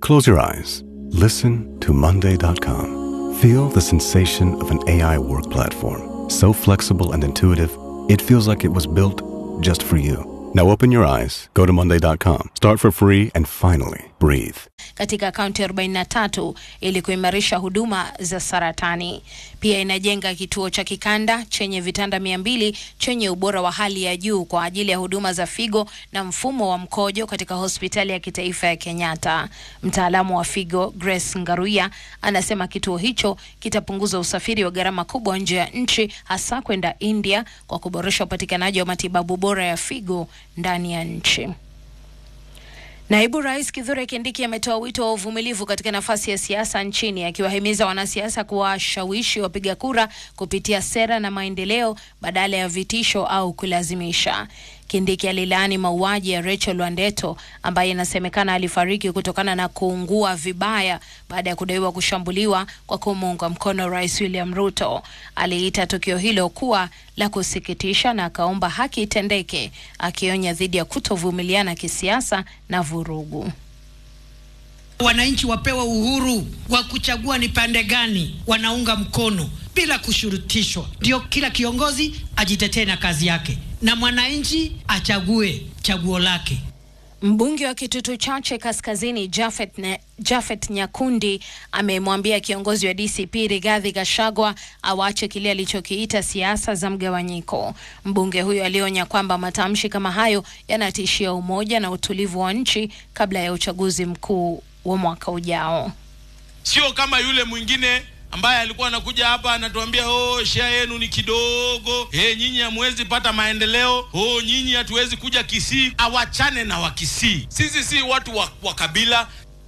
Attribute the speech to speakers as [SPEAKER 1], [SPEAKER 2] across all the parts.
[SPEAKER 1] Close your eyes. Listen to Monday.com. Feel the sensation of an AI work platform. So flexible and intuitive, it feels like it was built just for you. Now open your eyes, go to Monday.com, start for free, and finally breathe.
[SPEAKER 2] katika kaunti 43 ili kuimarisha huduma za saratani. Pia inajenga kituo cha kikanda chenye vitanda mia mbili chenye ubora wa hali ya juu kwa ajili ya huduma za figo na mfumo wa mkojo katika hospitali ya kitaifa ya Kenyatta. Mtaalamu wa figo Grace Ngaruya anasema kituo hicho kitapunguza usafiri wa gharama kubwa nje ya nchi, hasa kwenda India kwa kuboresha upatikanaji wa matibabu bora ya figo ndani ya nchi. Naibu Rais Kithure Kindiki ametoa wito wa uvumilivu katika nafasi ya siasa nchini akiwahimiza wanasiasa kuwashawishi wapiga kura kupitia sera na maendeleo badala ya vitisho au kulazimisha. Kindiki alilaani mauaji ya Rachel Wandeto ambaye inasemekana alifariki kutokana na kuungua vibaya baada ya kudaiwa kushambuliwa kwa kumuunga mkono Rais William Ruto. Aliita tukio hilo kuwa la kusikitisha na akaomba haki itendeke, akionya dhidi ya kutovumiliana kisiasa na vurugu.
[SPEAKER 3] Wananchi wapewe uhuru wa kuchagua ni pande gani wanaunga mkono bila kushurutishwa. Ndio kila kiongozi ajitetee na kazi yake, na mwananchi achague chaguo lake.
[SPEAKER 2] Mbunge wa Kitutu Chache Kaskazini Jafet, ne, Jafet Nyakundi amemwambia kiongozi wa DCP Rigathi Gachagua awache kile alichokiita siasa za mgawanyiko. Mbunge huyo alionya kwamba matamshi kama hayo yanatishia umoja na utulivu wa nchi kabla ya uchaguzi mkuu wa mwaka ujao.
[SPEAKER 4] Sio kama yule mwingine ambaye alikuwa anakuja hapa anatuambia oh, share yenu ni kidogo, eh, nyinyi hamwezi pata maendeleo, oh, nyinyi hatuwezi kuja Kisii. Awachane na Wakisii, sisi si watu wa, wa kabila.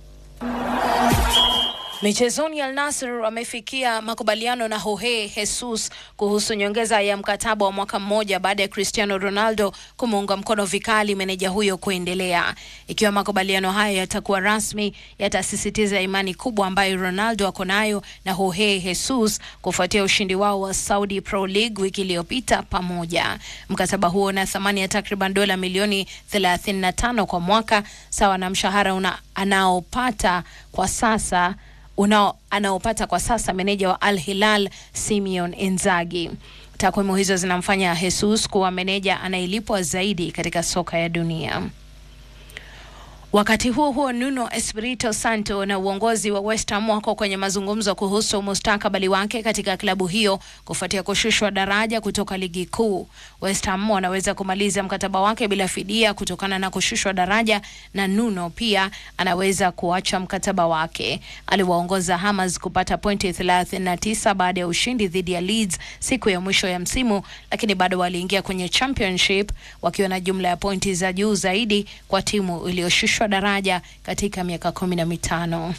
[SPEAKER 2] Michezoni, Al Nassr wamefikia makubaliano na Jorge Jesus kuhusu nyongeza ya mkataba wa mwaka mmoja baada ya Cristiano Ronaldo kumuunga mkono vikali meneja huyo kuendelea. Ikiwa makubaliano hayo yatakuwa rasmi, yatasisitiza imani kubwa ambayo Ronaldo ako nayo na Jorge Jesus kufuatia ushindi wao wa Saudi Pro League wiki iliyopita pamoja. Mkataba huo una thamani ya takriban dola milioni 35 kwa mwaka, sawa na mshahara una anaopata kwa sasa unao anaopata kwa sasa meneja wa Al Hilal Simeon Inzaghi. Takwimu hizo zinamfanya Jesus kuwa meneja anayelipwa zaidi katika soka ya dunia. Wakati huo huo, Nuno Espirito Santo na uongozi wa West Ham wako kwenye mazungumzo kuhusu mustakabali wake katika klabu hiyo kufuatia kushushwa daraja kutoka ligi kuu. West Ham wanaweza kumaliza mkataba wake bila fidia kutokana na kushushwa daraja, na Nuno pia anaweza kuacha mkataba wake. Aliwaongoza Hammers kupata pointi 39 baada ya ushindi dhidi ya Leeds siku ya mwisho ya msimu, lakini bado waliingia kwenye championship wakiwa na jumla ya pointi za juu zaidi kwa timu iliyoshushwa daraja katika miaka kumi na mitano.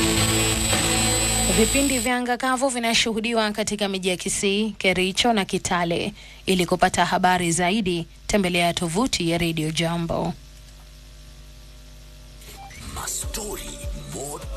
[SPEAKER 2] Vipindi vya anga kavu vinashuhudiwa katika miji ya Kisii, Kericho na Kitale. Ili kupata habari zaidi, tembelea tovuti ya Radio Jambo.
[SPEAKER 5] Mastori